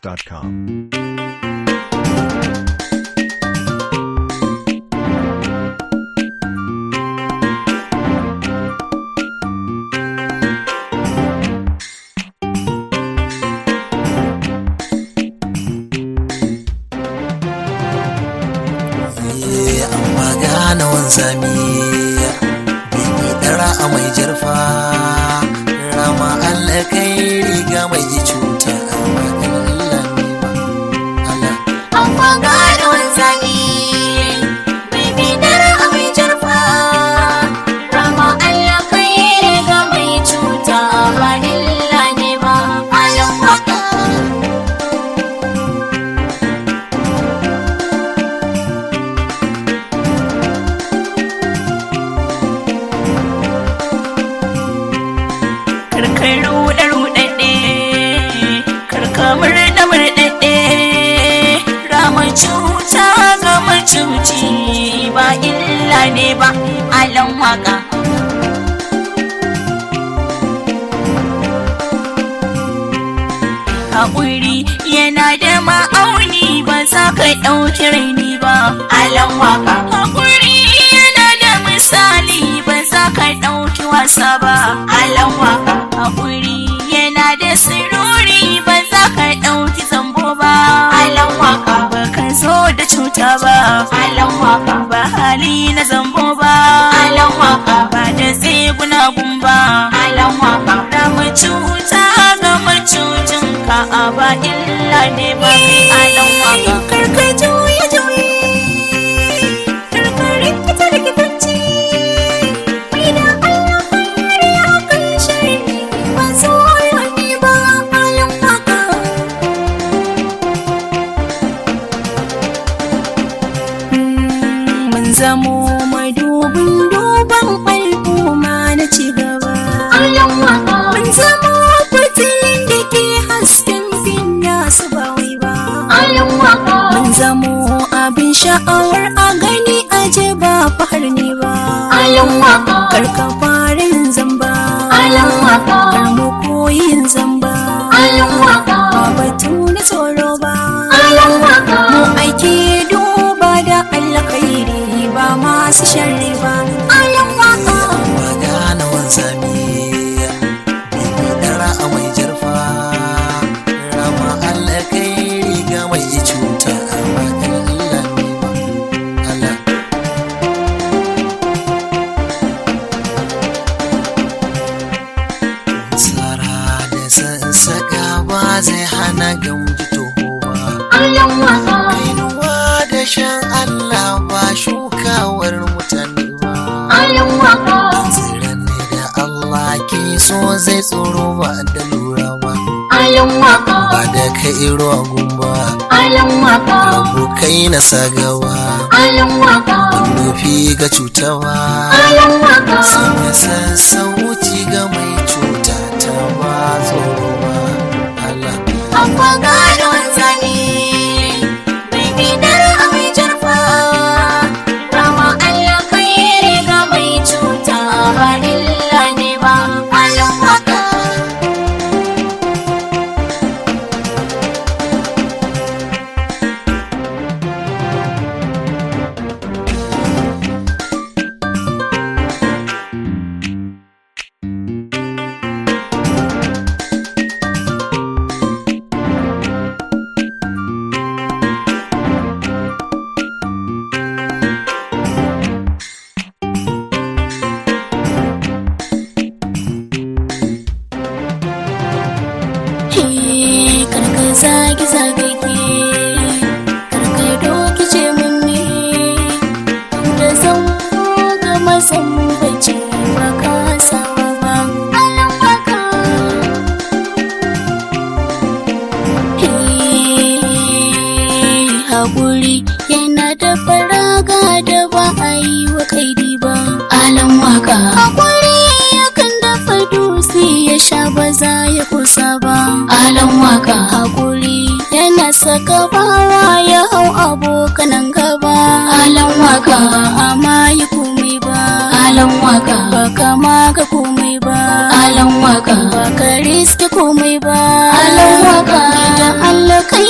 GetAtunes.com. amma gane wanzami bibi dara a mai jarfa rama Allah kai riga mai cuta amma kan Allah ne ba Allah Amma gane wanzami mai bidar a mai jarfa Rama Allah kai riga mai cuta ba illa ne ba Alam waka karkar ruɗe ruɗaɗɗe karka murɗe murɗaɗɗe rama cuta ga macuci ba illa ne ba alan waka haƙuri yana da ma'auni ba za ka ɗauki raini ba alan waka haƙuri yana da misali ba za ka ɗauki wasa ba alan waka haƙuri yana da siruri ba za ka ɗauki zambo ba Alam waka ba ka zo da cuta ba Alam waka ba hali na zambo ba Alam waka ba da tseguna gumba Alam waka da macuta ga macucin ka a ba illa ne ba kai alan waka karka juye juye karka rikita rikitanci mai da Allah kare a kan shari ba zo ne ba alan waka mun zamo madubin duban al'umma na ci gaba Alam waka Mun zama fitilin da ke hasken finya su ba wai ba. Alam waka Mun zamo abin sha'awar a gani aje ba fahar ne ba. Alam waka Karka farin zamba. Alam waka Kar mu koyin zamba. Alam waka Ba batu na tsoro ba. Alam waka Mu aiki duba da alkhairi ba masu sharri ba. Alam waka. amma gane wanzami bibi dara a mai jarfa rama Allah kai riga mai cuta amma kan Allah ne ba Allah tsara da sassaka ba zai hana gamji toho ba Alam waka kainuwa da shan Allah ba shukawar mutane ba Alam waka tsiran ne da Allah ke so zai tsoro ba da lura ba Alam waka ba da ka iro agun ba Alam waka abokai na sagawa Alam waka nufi ga cutawa Alam waka sanya sassauci ga mai cuta ta ba tsoro ba Allah Amma gane wanzami mai bidar a mai jarfa Rama Allah kai riga mai cuta ba illa ne ba Alam waka He, karka zagi zagi ke karka doki ce mun ne da zan ga masan bace ba ka samu ba alan baka He, haƙuri yana da faraga da ba a yi wa kaidi ba alan waka haƙuri yakan dafa dutse ya sha ba za ya kusa ba alan waka haƙuri yana saka bawa ya hau abokanan gaba alan waka amma yi komai ba alan waka ba kama ga komai ba alan waka ba ka riske komai ba alan waka idan Allah kai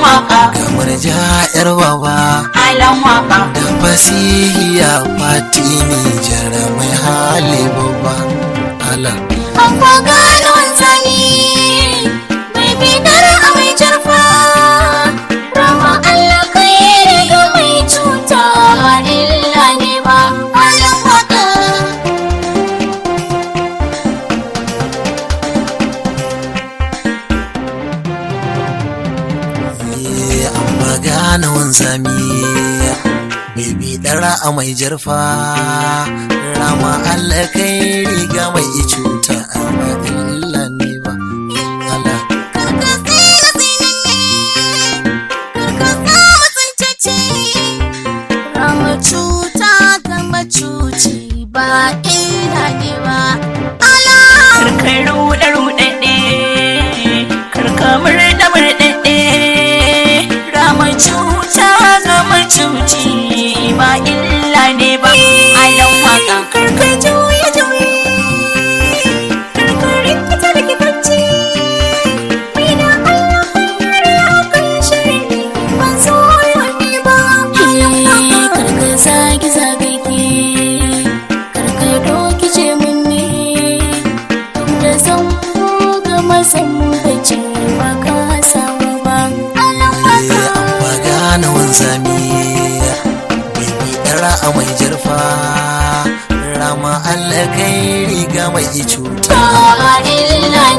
waka kamar ja'yar baba alan waka da fasihiya fati ne jaramai hali babba Allah an kwa gano wanzami mai bidar a mai jarfa rama Allah kai riga mai cuta ba illa ne ba alan waka Eh, amma gane wanzami Bibi ɗara a mai jarfa Rama Allah kai riga mai cuta amma illa ne ba Allah karka tsira tsinanne karka sa mutuntacce rama cuta ga macuci ba illa ne ba ala karkar ruɗe ruɗaɗɗe karka murɗe murɗaɗɗe rama cuta ga macuci ba illa ne ba alan waka karka juye juye karka rikita rikitanci Mina Allah kare akan shiri ban so wani ba karka zagi zagage karka doki ce mun ne da zan ga mazan bace ba ka samu ba Eh, amma gane wanzami Bibi ɗara a mai jarfa Rama Allah kai riga mai cuta ba illa